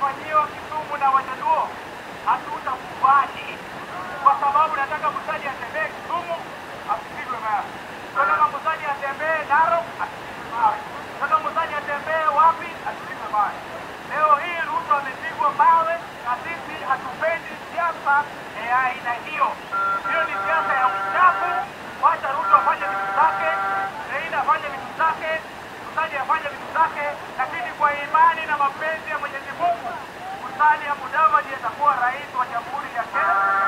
kinachofanyiwa Kisumu na Wajaluo hatutakubali, kwa sababu nataka Musalia atembee Kisumu asipigwe mawe. Nataka Musalia atembee Narok asipigwe mawe. Nataka Musalia atembee wapi asipigwe mawe. Leo hii Ruto amepigwa mawe na sisi hatupendi siasa ya aina hiyo. Hiyo ni siasa ya uchafu. Wacha Ruto afanye vitu zake, Raila afanye vitu zake, Musalia afanye vitu zake, lakini kwa imani na mapenzi ya Mwenyezi Mungu, Musalia Mudavadi atakuwa rais wa Jamhuri ya Kenya